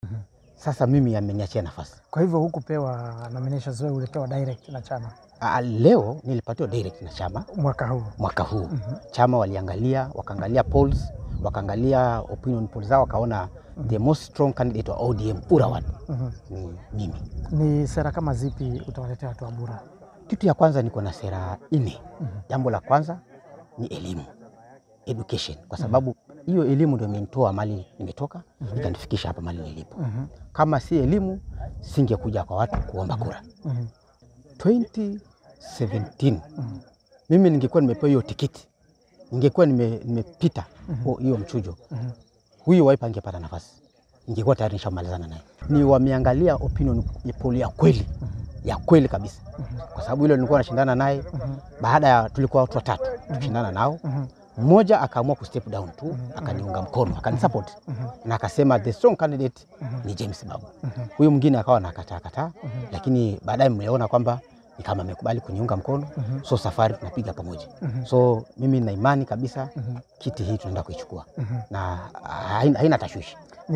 Sasa mimi ameniachia nafasi. Kwa hivyo hukupewa nominations, wewe ulipewa direct na chama Ah, Leo nilipatiwa direct na chama mwaka huu. mwaka huu. Chama waliangalia, wakaangalia polls, wakaangalia opinion polls zao, wakaona the most strong candidate wa ODM Urawad Mhm. ni mimi. Ni sera kama zipi utawaletea watu wa Bura? Kitu ya kwanza niko na sera nne. Jambo la kwanza ni elimu, education, kwa sababu hiyo elimu ndio imenitoa mali nimetoka ikanifikisha hapa mali nilipo. Kama si elimu, singekuja kwa watu kuomba kura. Mhm. 2017 mimi ningekuwa nimepewa hiyo tikiti, ningekuwa nime- nimepita huo- hiyo mchujo, huyu Wiper angepata nafasi, ningekuwa tayari nishamalizana naye. Ni wameangalia opinion poll ya kweli ya kweli kabisa, kwa sababu ile nilikuwa nashindana naye. Baada ya tulikuwa watu watatu tushindana nao, mmoja akaamua ku step down tu, akaniunga mkono, akanisupport na akasema the strong candidate ni James Babu. Huyu mwingine akawa nakataa kataa, lakini baadaye mmeona kwamba ni kama amekubali kuniunga mkono, so safari tunapiga pamoja. So mimi na imani kabisa kiti hii tunaenda kuichukua na haina, haina tashwishi.